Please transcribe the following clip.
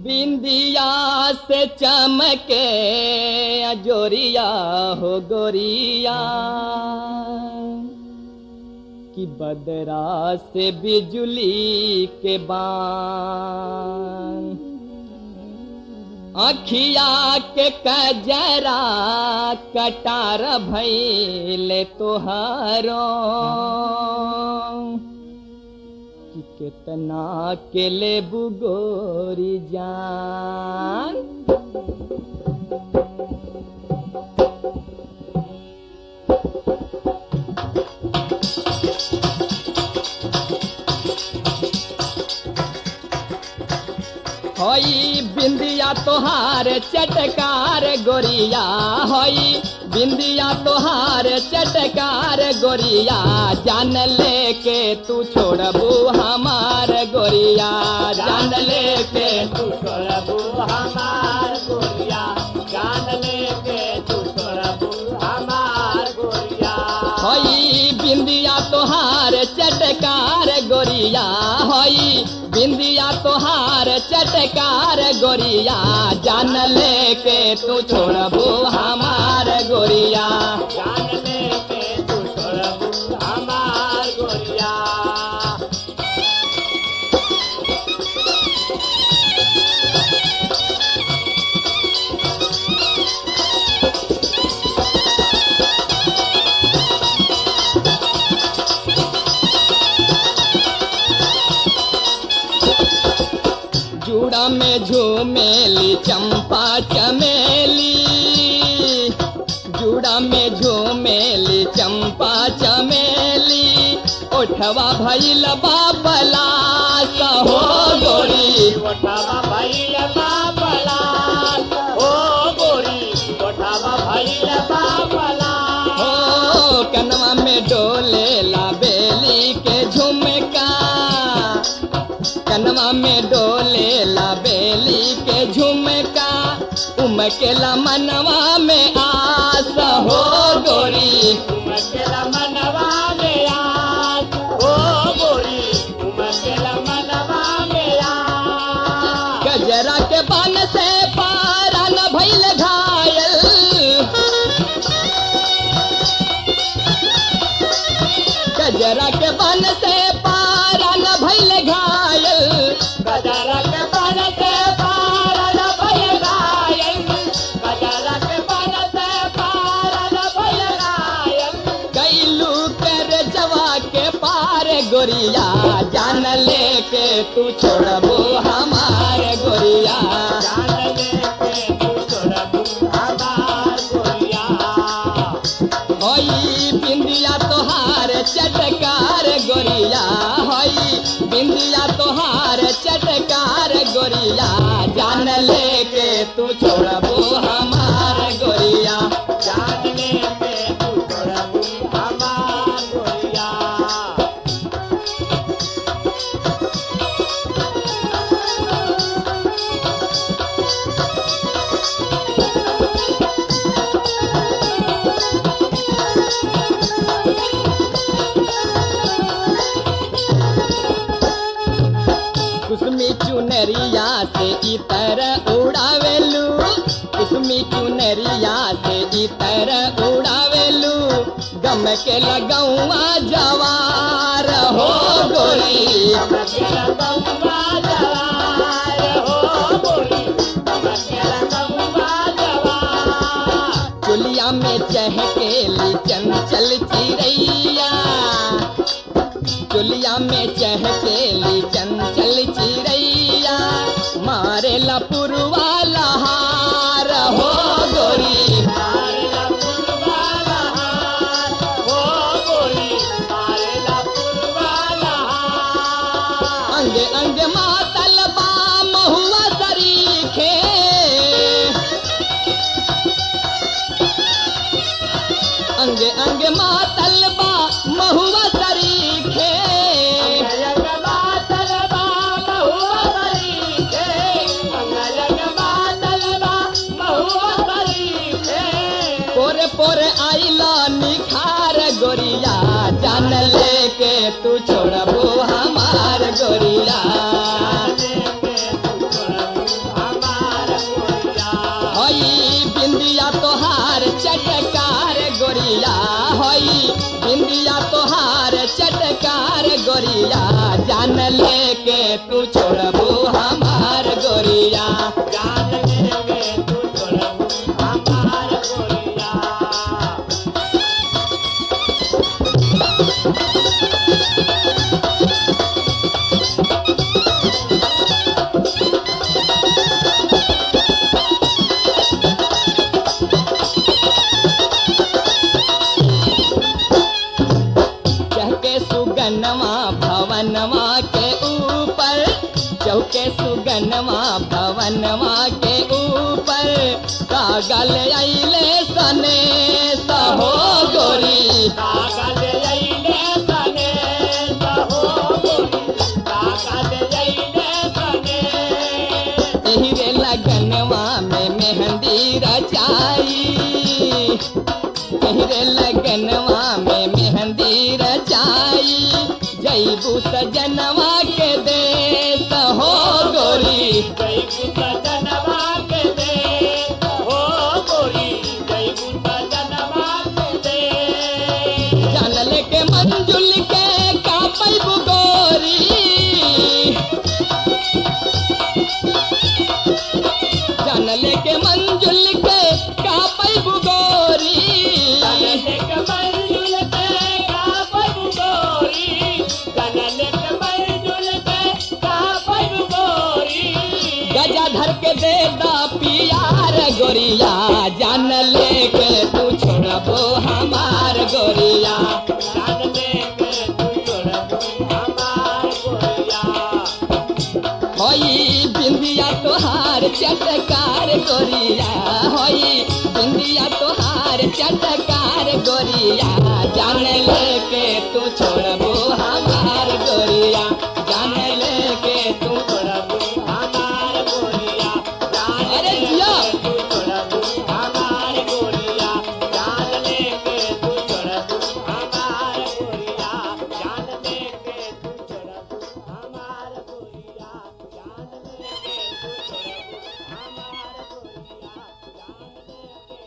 बिंदिया से चमके अजोरिया हो गोरिया कि बदरा से बिजुली के बान अखिया के कजरा कटार भैले तोहारो कि कितना के ले बुगोरी जान होई बिंदिया तोहार चटकार गोरिया होई बिंदिया तोहार चटकार गोरिया जान लेके तू छोड़बू हमार गोरिया जान लेके तू छोड़बू हमार गोरिया जान लेके तू छोड़बू हमार गोरिया होई बिंदिया तोहार चटकार गोरिया होई बिंदिया तोहार चटकार गोरिया जान लेके तू छोड़बू हमार गोरिया जान लेके तू छोड़बू हमार गोरिया जूड़ा में झूमेली चंपा चमेली जूड़ा में झूमेली चंपा चमेली ओठवा भैल बाबला हो गोरी गोठावा भैल बाबला ओ गोरी गोठावा भैल बाबला हो कनवा में डोले ला बेली के झुमका कनवा में डोले ला बेली के झुमका उमकेला मनवा में आस हो गोरी उमकेला मनवा में आज ओ गोरी उमकेला मनवा में आज गजरा के बान से पारा न भइल घायल गजरा के बान से पारा न भइल घायल गजरा के पान से पार न भइल घायल गजरा के पान से पार न भइल घायल कैलू कर जवा के पार गोरिया जान लेके तू छोड़बो हमार गोरिया जान लेके तू छोड़बू हमार गोरिया होई बिंदिया तोहार चटकार गोरिया होई बिंदिया तोहार चटकार गोरिया जान लेके तू छोड़बो हमार गोरिया जान लेके तू छोड़बू हमार गोरिया कुसमी चुनरिया से इतर उड़ावेलू कुसमी चुनरिया से इतर उड़ावेलू गम के लगौआ जवार हो गोरी मकेला गौवा जवार हो गोरी मकेला गौवा जवार चुलिया में चहकेली चंचल चिड़ैया चुलिया में चहकेली चंचल चिड़ैया मारे लपुरवा लहार हो गोरी मारेला पुरवाला हार हो गोरी मारेला पुरवाला हार अंग अंग मातल बा महुआ सरीखे अंग अंग मातल बा महुआ सरीखे अंगयंग बातल बा महुआ बरीखे अंगयंग बातल बा महुआ बरीखे पोरे पोरे आइला निखार गोरिया जान लेके तू छोड़बो हमार गोरिया लेके तू छोड़बू गोरिया होई बिंदिया तोहार चटकार गोरिया जान लेके तू छोड़बू हमार गोरिया जान लेके तू छोड़बू हमार गोरिया चहके सुगनवा भवनवा के ऊपर चौके सुगनवा भवनवा के ऊपर कागल अइले सने सहो गोरी कागज लैले सने सहो गोरी कागज लैले सने एही रे लगनवा में मेहंदी रचाई एही रे लगनवा में मेहंदी रचाई जैबू सजनवा के देश हो गोरी जय गुसा जनवा के दे हो गोरी जय गुसा जनवा के दे जानल के मंजुल के का पैबू गोरी जानल के मंजुल के का पैबू गोरी जनले के मंजुल के का पैबु गोरी जनले के मंजुल के का पैबु गोरी गजाधर के दे दा पियार गोरिया जान लेके तू छोड़बो हमार गोरिया जानले के तू छोड़बू हमार गोरिया होई बिंदिया तोहार चटकार गोरिया होई बिंदिया तोहार चटकार गोरिया जान लेके तू छोड़बो